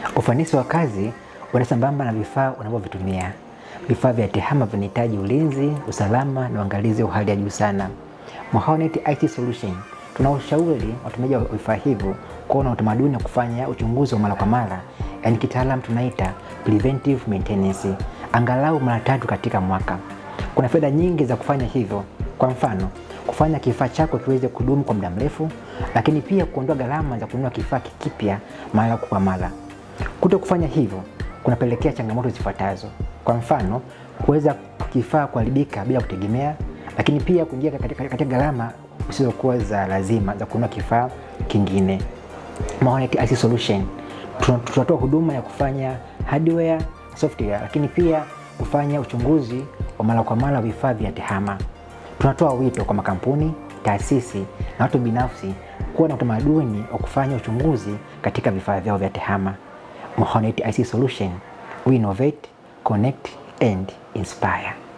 Ufanisi wa kazi una sambamba na vifaa unavyovitumia. Vifaa vya TEHAMA vinahitaji ulinzi, usalama na uangalizi wa hali ya juu sana. Mohanet IT Solution tunaushauri watumiaji wa vifaa hivyo kuwa na utamaduni wa kufanya uchunguzi wa mara kwa mara, yaani kitaalam tunaita preventive maintenance, angalau mara tatu katika mwaka. Kuna faida nyingi za kufanya hivyo. Kwa mfano, kufanya kifaa chako kiweze kudumu kwa muda mrefu, lakini pia kuondoa gharama za kununua kifaa kipya mara kwa mara. Kuto kufanya hivyo kunapelekea changamoto zifuatazo. Kwa mfano, kuweza kifaa kuharibika bila kutegemea, lakini pia kuingia katika, katika gharama zisizokuwa za lazima za kununua kifaa kingine. Mohanet IT Solution tunatoa huduma ya kufanya hardware, software, lakini pia kufanya uchunguzi wa mara kwa mara vifaa vya TEHAMA. Tunatoa wito kwa makampuni, taasisi na watu binafsi kuwa na utamaduni wa kufanya uchunguzi katika vifaa vyao vya TEHAMA. Mohanet IT Solution, we innovate, connect and inspire.